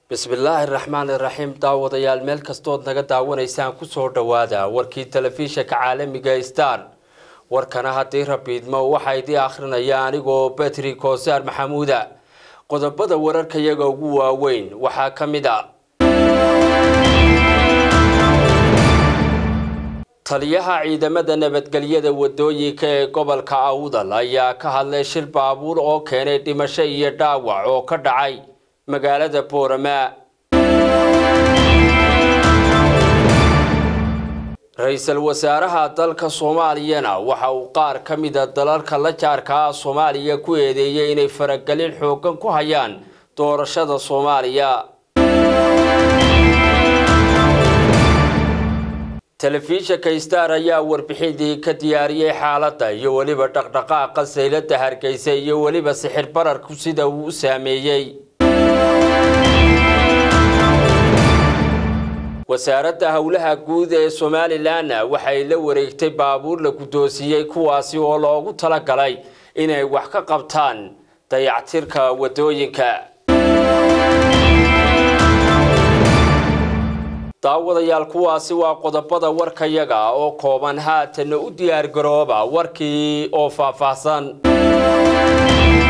bismillaahi raxmaani raxiim daawadayaal meel kastood naga daawanaysaan kusoo dhowaada warkii telefishinka caalamiga star warkana haddii rabiidmo waxaa idii akhrinaya anigoo betri koosaar maxamuuda qodobada wararkayaga ugu waaweyn waxaa ka mid a taliyaha ciidamada nabadgelyada wadooyinka ee gobolka awdal ayaa ka hadlay shir baabuur oo keenay dhimasho iyo dhaawac oo ka dhacay magaalada boorama ra-iisul wasaaraha dalka soomaaliyana waxa uu qaar ka mida dalalka la jaarka ah soomaaliya ku eedeeyay inay faragelin xoogan ku hayaan doorashada soomaaliya telefishinka star ayaa warbixintii ka diyaariyey xaaladda iyo weliba dhaqdhaqaaqa saylada hargeysa iyo weliba sixir bararku sida uu u saameeyey wasaaradda howlaha guud ee somalilanna waxay la wareegtay baabuur la guddoonsiiyey kuwaasi oo loogu talagalay inay wax ka qabtaan dayactirka wadooyinka daawadayaal kuwaasi waa qodobada warkayaga oo kooban haatanna u diyaargarooba warkii oo faahfaahsan